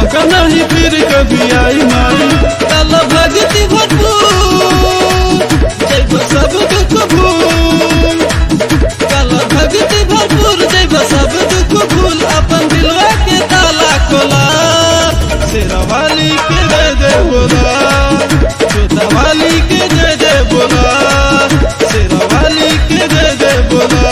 मौका नहीं फिर कभी आई माई कल भगति भरपूर जैब सब दुख भूल कल भगति भरपूर जैब सब दुख भूल अपन दिलवा के ताला खोला शेरावाली के जय जय बोला जोतावाली के जय जय बोला शेरावाली के जय जय बोला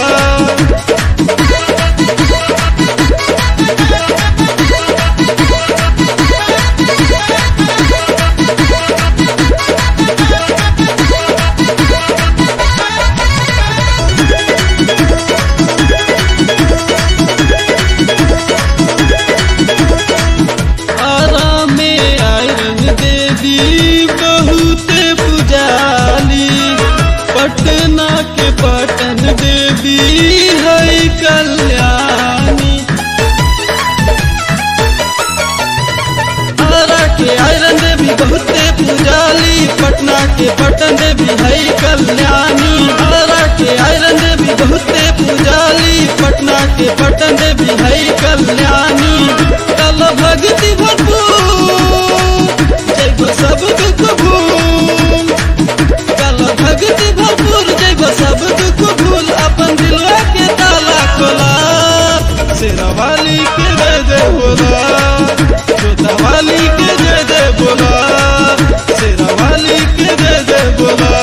आराम में आयरन देवी बहुत पुजाली पटना के पटन देवी है कल्याणी आरा के आयरन देवी बहुत पुजाली पटना के पटन देवी है कल्याणी आरा के आयरन देवी बहुत पुजाली पटना के पटन देवी है कल्याणी कल भगति भरपूर जैब सब दुख भूल कल भगति भरपूर जैब सब दुख भूल अपन दिलवा के ताला खोला शेरावाली के जय जय बोला जोतावाली के जय जय बोला शेरावाली के जय जय बोला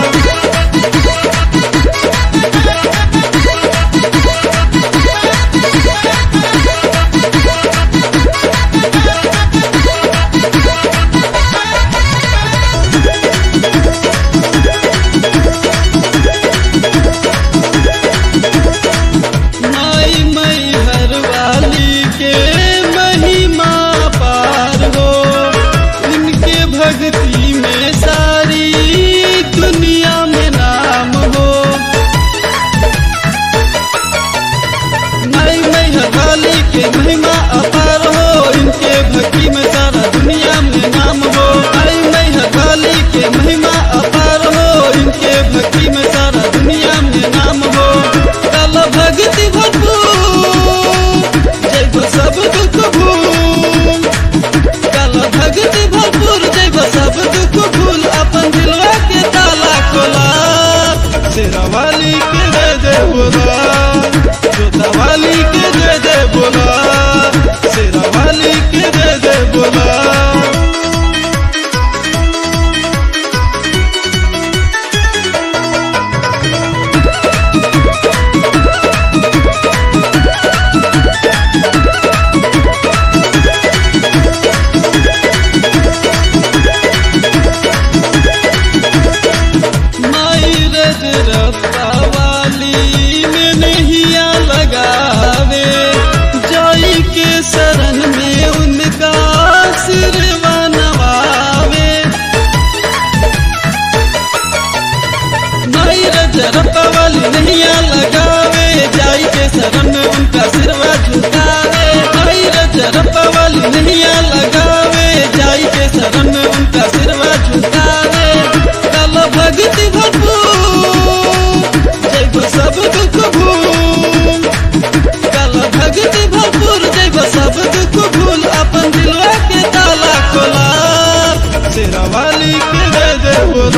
माई मई हरवाली के महिमा पार हो उनके भक्ति में सारी दुनिया में नाम हो माई मई हरवाली के महिमा अपार हो इनके भक्ति में सारा दुनिया में नाम हो माई मई हरवाली के महिमा अपार हो इनके भक्ति में सारा दुनिया में नाम हो कल भक्ति भरपूर जैब सब दुख भूल कल भक्ति भरपूर जैब सब दुख भूल अपन दिलवा के ताला खोला शेरावाली के जय जय बोला जोतावाली के जय जय बोला शेरावाली के जय जय बोला माई रज रफ्ता वाली में नहिया लगावे जाई के शरण में उनका सिरवा नवावे माई रज रफ्ता वाली नहिया लगावे जाई के शरण में उनका सिरवा झुकावे माई रज रफ्ता वाली नहिया लगावे जाई के शरण में उनका सिरवा झुकावे कल भक्ति भरपूर जैब सब दुख भूल कल भक्ति भरपूर जैब सब दुख भूल अपन दिलवा के ताला खोला शेरावाली के जय जय बोला